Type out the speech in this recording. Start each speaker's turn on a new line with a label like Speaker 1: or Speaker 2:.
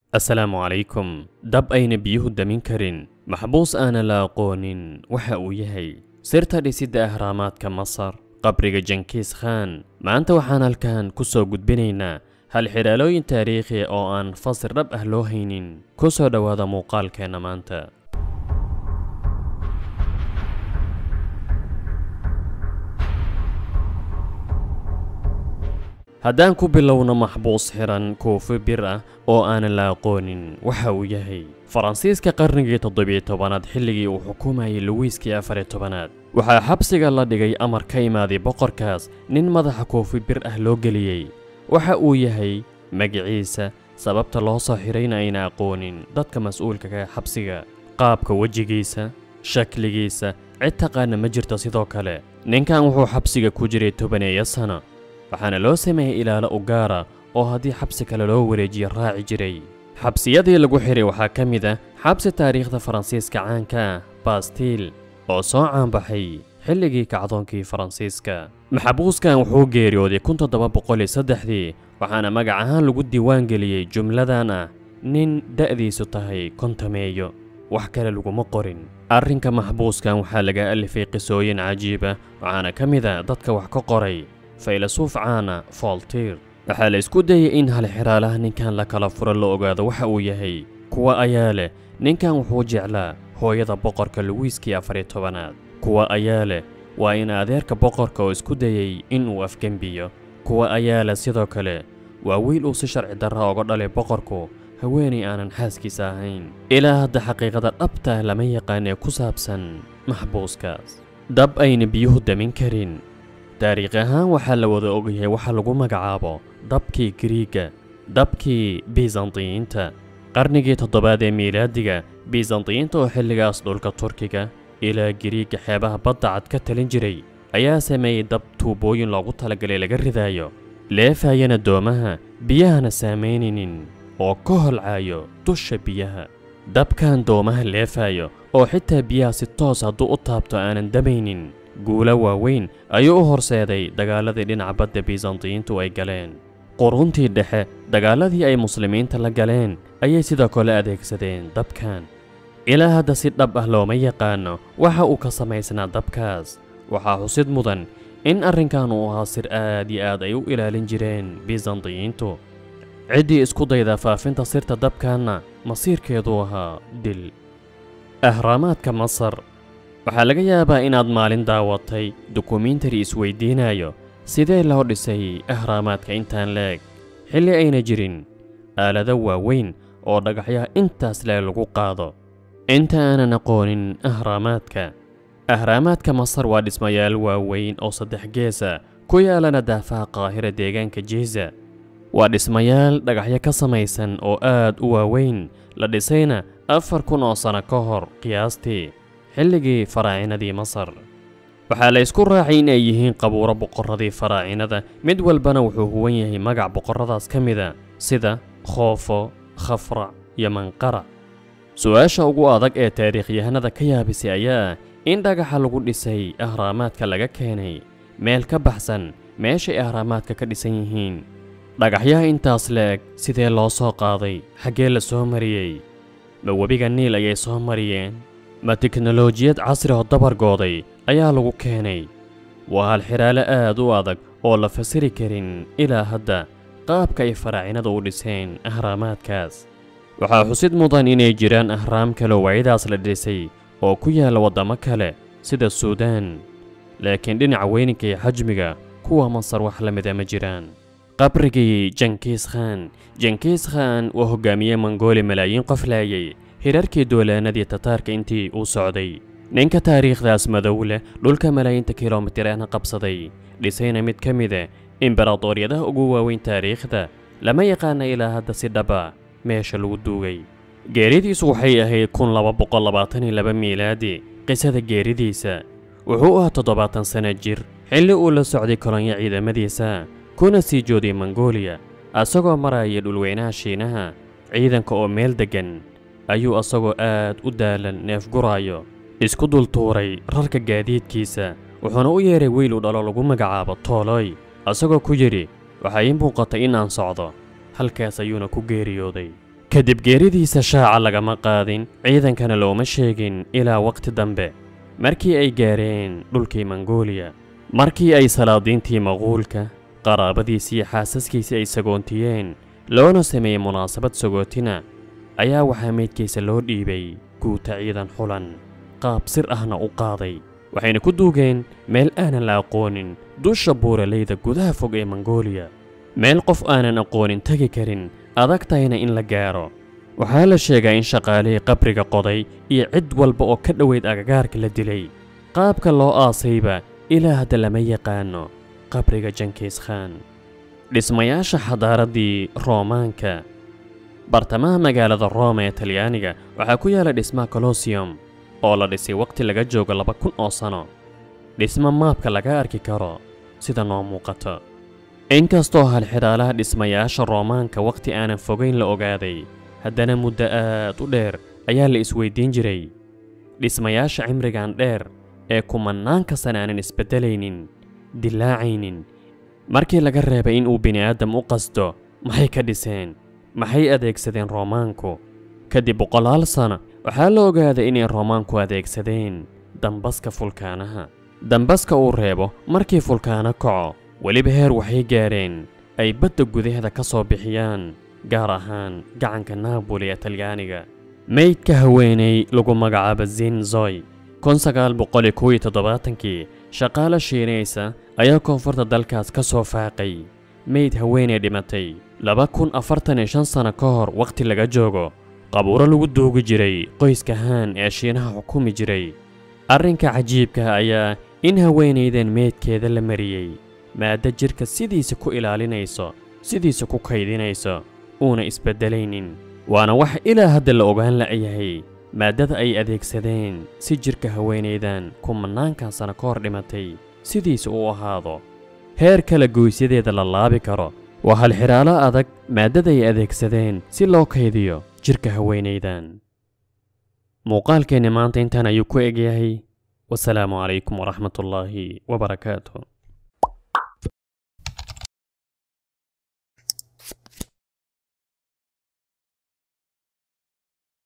Speaker 1: assalaamu calaykum dab ayna biyuhu damin karin maxbuus aana la aqoonin waxa uu yahay sirta dhisidda ahraamaadka masar qabriga jankiis khaan maanta waxaan halkan ku soo gudbinaynaa hal xidhaalooyin taariikhi oo aan fasir dhab ah loo haynin ku soo dhowaada muuqaalkeenna maanta haddaan ku bilowno maxbuus xiran koofi bir ah oo aanan la aqoonin waxa uu yahay faransiiska qarnigii toddobiyo tobanaad xilligii uu xukumayay luwiiskii afariyo tobanaad waxaa xabsiga la dhigay amar ka imaaday boqorkaas nin madaxa koofi bir ah loo geliyey waxa uu yahay magiciisa sababta loo soo xirayna ayna aqoonin dadka mas-uulka ka xabsiga qaabka wejigiisa shakligiisa cid taqaana ma jirto sidoo kale ninkan wuxuu xabsiga ku jiray tobaneeyo sano waxaana loo sameeyey ilaalo u gaara oo haddii xabsi kale loo wareejiyo raaci jiray xabsiyadii lagu xiray waxaa ka mid ah xabsi taariikhda faransiiska caanka ah bastiil oo soo caanbaxay xilligii kacdoonkii faransiiska maxabuuskan wuxuu geeriyooday kun toddoba boqol iyo saddexdii waxaana magac ahaan lagu diiwaan geliyey jumladan ah nin da'diisu tahay kontameeyo wax kale laguma qorin arrinka maxbuuskan waxaa laga alifay qisooyin cajiiba waxaana ka mid a dadka wax ka qoray faylasuuf caana fooltiir waxaa la isku dayay in halxiraalaha ninkan la kala furo la ogaado waxa uu yahay kuwa ayaa leh ninkan wuxuu jeclaa hooyada boqorka luwiiskii afariyo tobanaad kuwa ayaa leh waa in adeerka boqorka oo isku dayey inuu afgembiyo kuwa ayaa leh sidoo kale waa wiil uu si sharci darra oga dhalay boqorku haweenay aanan xaaskiisa ahayn ilaa hadda xaqiiqada dhabtah lama yaqaan ee ku saabsan maxbuuskaas dab ayna biyuhu damin karin taariikh ahaan waxaa la wada ogyahay waxa lagu magacaabo dabkii giriiga dabkii bisantiyiinta qarnigii toddobaad ee miilaadiga bisantiyiinta oo xilligaas dhulka turkiga ilaa giriiga xeebaha badda cad ka talin jiray ayaa sameeyey dab tuubooyin loogu talagalay laga ridaayo leefayana doomaha biyahana saamaynaynin oo ka holcaayo dusha biyaha dabkan doomaha leefayo oo xitaa biyaha si toos hadduu u taabto aanan damaynin guulo waaweyn ayuu u horseeday dagaaladii dhinaca badda bisantiyiintu ay galeen quruntii dhexe dagaaladii ay muslimiinta la galeen ayay sidoo kale adeegsadeen dabkan ilaa hadda si dhab ah looma yaqaano waxa uu ka samaysnaa dabkaas waxaa xusid mudan in arrinkan uu ahaa sir aad iyo aad ay u ilaalin jireen bisantiyiintu ciddii isku dayda faafinta sirta dabkanna masiirkeeduu ahaa dil ahraamaadka masar waxaa laga yaabaa inaad maalin daawatay dokumentari isweydiinayo sidee loo dhisay ahraamaadka intaan leeg xilli ayna jirin aalado waaweyn oo dhagaxyaha intaas leeg lagu qaado inta aanan aqoonin ahraamaadka ahraamaadka masar waa dhismayaal waaweyn oo saddex geesa ku yaalana daafaha qaahira deegaanka jiza waa dhismayaal dhagaxyo ka samaysan oo aad u waaweyn la dhisayna afar kun oo sanno ka hor qiyaastii xilligii faraacinadii masar waxaa la isku raacay in ay yihiin qabuuro boqorradii faraacinada mid walbana wuxuu huwan yahay magac boqorradaas ka mida sida khoofo khafrac iyo manqara su-aasha ugu adag ee taariikhyahanada ka yaabisay ayaa ah in dhagaxa lagu dhisay ahraamaadka laga keenay meel ka baxsan meeshay ahraamaadka ka dhisan yihiin dhagaxyaha intaas la-eg sidee loo soo qaaday xaggee la soo mariyey ma webiga niil ayay soo mariyeen ma teknolojiyad casri oo dabargooday ayaa lagu keenay waa halxiraalo aad u adag oo la fasiri karin ilaa hadda qaabka ay faraacinada u dhiseen ahraamaadkaas waxaa xusid mudan inay jiraan ahraam kale waydaas la dhisay oo ku yaalla waddamo kale sida suudaan laakiin dhinaca weyninka iyo xajmiga kuwa masar wax la mida ma jiraan qabrigii jankiis khaan jankiis khaan waa hogaamiye mongooli malaayiin qof laayay hirarkii doolaanadii tataarka intii uu socday ninka taariikhdaas madow leh dhulka malaayiinta kilomitirana qabsaday dhisayna mid ka mida imbaradooriyadaha ugu waaweyn taariikhda lama yaqaana ilaa hadda si dhaba meesha lagu duugay geeridiisu waxay ahayd kun laba boqol labaatan iyo laba miilaadi qisada geeridiisa wuxuu ahaa toddobaatan sanno jir xilli uu la socday kolonyo ciidamadiisa kuna sii jooday mongooliya asagoo maraya dhulweynaha shiinaha ciidanka oo meel deggan ayuu asagoo aad u daalan neef guraayo isku dul tuuray rarka gaadiidkiisa wuxuuna u yeeray wiil u dhalo lagu magacaabo tooloy asagoo ku yidhi waxaa ii muuqatay in aan socdo halkaas ayuuna ku geeriyooday kadib geeridiisa shaaca lagama qaadin ciidankana looma sheegin ilaa waqti dambe markii ay gaareen dhulkii mongooliya markii ay salaadiintii maquulka qaraabadiisii iyo xaasaskiisii ay sagoontiyeen loona sameeyey munaasabad sagootina ayaa waxaa meydkiisa loo dhiibay guuta ciidan xulan qaab sir ahna u qaaday waxayna ku duugeen meel aanan la aqoonin dusha buuraleyda gudaha fog ee mongooliya meel qof aanan aqoonin tegi karin adag tahayna in la gaaro waxaa la sheegaa in shaqaalihii qabriga qoday iyo cid walba oo ka dhoweyd agagaarka la dilay qaabka loo aasayba ilaa hadda lama yaqaano qabriga jankiis khaan dhismayaasha xadaaraddii roomaanka bartamaha magaalada rooma ee talyaaniga waxaa ku yaala dhismaha colosseum oo la dhisay waqti laga joogo laba kun oo sano dhismo maabka laga arki karo sida noo muuqato inkastoo halxidhaalaha dhismayaasha roomaanka wakhti aanan fogayn la ogaaday haddana muddo aad u dheer ayaa la isweydiin jiray dhismayaasha cimrigan dheer ee kumannaanka sana aanan isbeddelaynin dilaacaynin markii laga reebay in uu bini'aadam u qasdo maxay ka dhiseen maxay adeegsadeen roomaanku kadib boqolaal sana waxaa la ogaaday inay roomaanku adeegsadeen dambaska fulkaanaha dambaska uu reebo markii fulkaano kaco weliba heer waxay gaareen ay badda gudaheeda ka soo bixiyaan gaar ahaan gacanka naaboli ee talyaaniga meydka haweenay lagu magacaabo zinzoy kii shaqaale shiinaysa ayaa koonfurta dalkaas ka soo faaqay meyd haweenay dhimatay sano ka hor wakhti laga joogo qabuuro lagu duugi jiray qoyska haan ee shiinaha xukumi jiray arrinka cajiibka ayaa in haweenaydan meydkeeda la mariyey maadda jidhka sidiisa ku ilaalinayso sidiisa ku kaydinayso uuna isbeddelaynin waana wax ilaa hadda la ogaan la'yahay maaddada ay adeegsadeen si jidhka haweenaydan kumannaankan sano ka hor dhimatay sidiisa u ahaado heer kale goysyadeeda la laabi karo waa halxidhaalo adag maaddada ay adeegsadeen si loo kaydiyo jidhka haweenaydan muuqaalkeenni maanta intaan ayuu ku egyahay wasalaamu calaykum waraxmatullaahi wabarakaatu